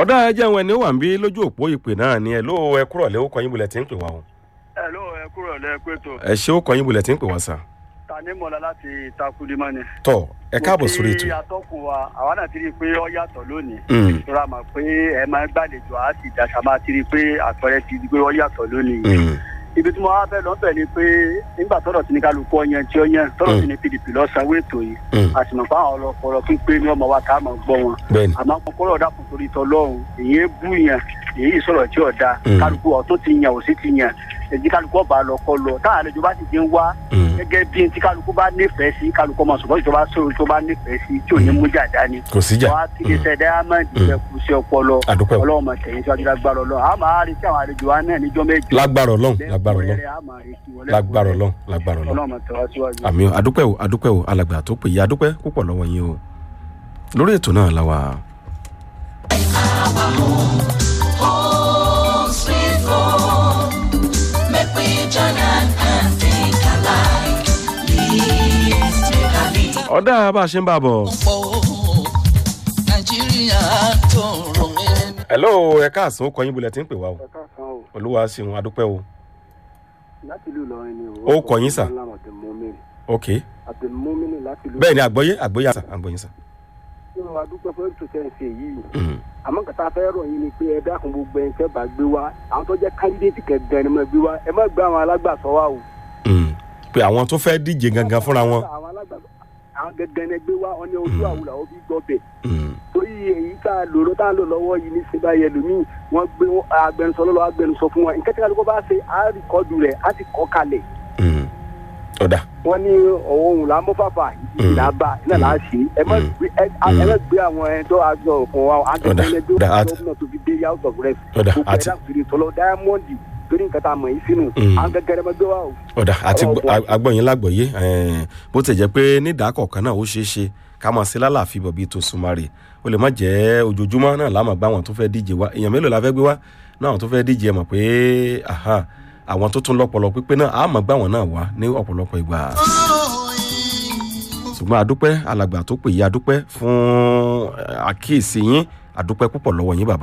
ọ̀dà ẹjẹ́ àwọn ẹni ó wà ń bí lójú òpó ìpè náà ni ẹ ló ẹ kúrọ̀ lé ó kọyìn bulẹ̀ tí ń pè wá o. ẹ ló ẹ kúrò lẹ́ẹ̀kọ́ ètò ẹ ṣe ó kọyìn bulẹ̀ tí ń pè wá sà. tani mọ̀lá láti takulimọ́ ni. tọ ẹ káàbọ̀ sórí mo kí ètò. atọ́kùn wa àwa náà ti rí i pé ó yàtọ̀ lónìí. Mm, tora mọ̀ pé ẹ máa ń gbàlejò á sì dàṣà máa ti rí i pé àpẹẹrẹ ti di pé ó yàtọ̀ lónìí. mm, ibi tí mo wá fẹ́ lọ́bẹ̀ ni pé nígbà tọ́rọ̀ tí ní kálukú ọyàn tí ó yàn tọ́rọ̀ tí ní pdp lọ́sàn-án wètò yìí mm. a sì mọ̀ pé àwọn ọlọ́pọ̀lọ́ pípé ní ọmọ wa ká máa gbọ́ wọn bẹ́ẹ̀ni àmọ́ àwọn kọ́rọ̀ dàpọ̀ torí tọlọ́run èyí ń bú yàn èyí sọ̀rọ̀ tí ò da Mm. kálukú ọ̀tún ti yàn òsì ti yàn èyí kálukú ọba lọ kọ lọ táwọn àlejò bá sì ti ń wá Mm, gẹ́gẹ́ bí tí kálukú bá nífẹ̀ẹ́ sí kálukú ọmọ ṣùgbọ́n ìjọba sọ̀rọ̀ tó bá nífẹ̀ẹ́ sí tí ò ní mú jà dání kò síjà. wọ́n á ti lè ṣe diamond ìfẹ́ kù sí ọpọlọ àdúpẹ́ o ọlọ́run mọ̀ tẹ̀yìn síwájú lágbára ọlọ́run a máa rí sí àwọn àlejò wa náà níjọ́ méjì lágbára ọlọ́run lágbára ọlọ́run lẹ́kùnrẹ́rẹ́ a máa rí sí wọn lágbára ọlọ́run lágbára ọlọ́run. ọlọ́run mọ̀ tẹ̀wá síwájú. àmì o àdúpẹ́ o àdúpẹ́ o alàgbà tó pè yí àdúpẹ́ púpọ̀ lọ́wọ́ yín o lórí ètò náà la wà. Home sweet home. Make we join hand and think alike. Please take a lead. ọ̀dà bá a ṣe ń bá a bọ̀. Nàìjíríà tó rò mí. hello ẹ káàsán ó kọyìn bulẹ̀ tí ń pè wá o ẹ káàsán o olúwa ṣeun àdúpẹ́ o láti ìlú Ìlọrin ni Ó kọ yín, sà. ok àtẹmọ́mìnì láti ìlú bẹ́ẹ̀ ni àgbọ́yé àgbọ́yé àṣà àgbọ́yé sà. Ìlọrin adúpẹ́ fún ètò tẹ̀ ń ṣe yìí Mm, àmọ́ kàtà fẹ́ rọ̀ yín ni pé ẹ dákun gbogbo ẹ̀ ń fẹ́ bá gbé wa àwọn tó jẹ́ kándídéètì kẹ̀gàn ni mo gbé wa ẹ má gbé àwọn alágbàsọ wa o. mm. pé àwọn tó fẹ́ díje gangan fúnra wọn. àwọn alágbàsọ àwọn gẹ́gẹ́ ni gbé wa wọn ní ojú àwùlà ó fi gbọ́ bẹ̀. Mm, torí èyí tá a lòrò tá a lò lọ́wọ́ yìí ní sèbá yẹlòmíì wọ́n gbé agbẹnusọ lọ́wọ́ agbẹnusọ fún wọn nǹkan tí kálukú bá ṣe á rìkọ́dù rẹ̀ á ti kọ́ kalẹ̀ mm. ọ̀dà wọ́n ní òun là ń mú fàfà ìlà bá iná là á ṣe ẹ má Mm. gbé ẹ ẹ má gbé àwọn ẹ tó àjọ òkun wa agbẹnusọ ẹgbẹ́ Ọ̀dà, àti- gómìnà tó fi dé house of rep ọ̀dà gbogbo àti ẹ̀dá fìdí tọ́lọ́ diamond torí nǹkan tá a mọ̀ yìí sínú Mm. àwọn gẹ́gẹ́ rẹ̀ máa gbé wa o. ọ̀dà àti Ọlọ́run fún wa. agbọ́yìn lágbọ̀yé eh, bó ti jẹ́ pé nídàá kọ̀ọ̀kan náà ó ṣeé ṣe ká máa ṣe lálàáfíà bọ̀ bíi tó súnmọ́rè ó lè má jẹ́ ojoojúmọ́ náà láàmú gbá àwọn tó fẹ́ díje wá èèyàn mélòó la fẹ́ gbé wá náà àwọn tó fẹ́ díje ẹ mọ̀ pé aha, àwọn tó tún lọ́pọ̀lọ́ pípé náà àmọ́ gbá àwọn náà wá ní ọ̀pọ̀lọpọ̀ ìgbà ṣùgbọ́n adúpẹ́ alàgbà tó pè yí adúpẹ́ fún eh, àkíyèsí yín adúpẹ́ púpọ̀ lọ́wọ́ yín bàbá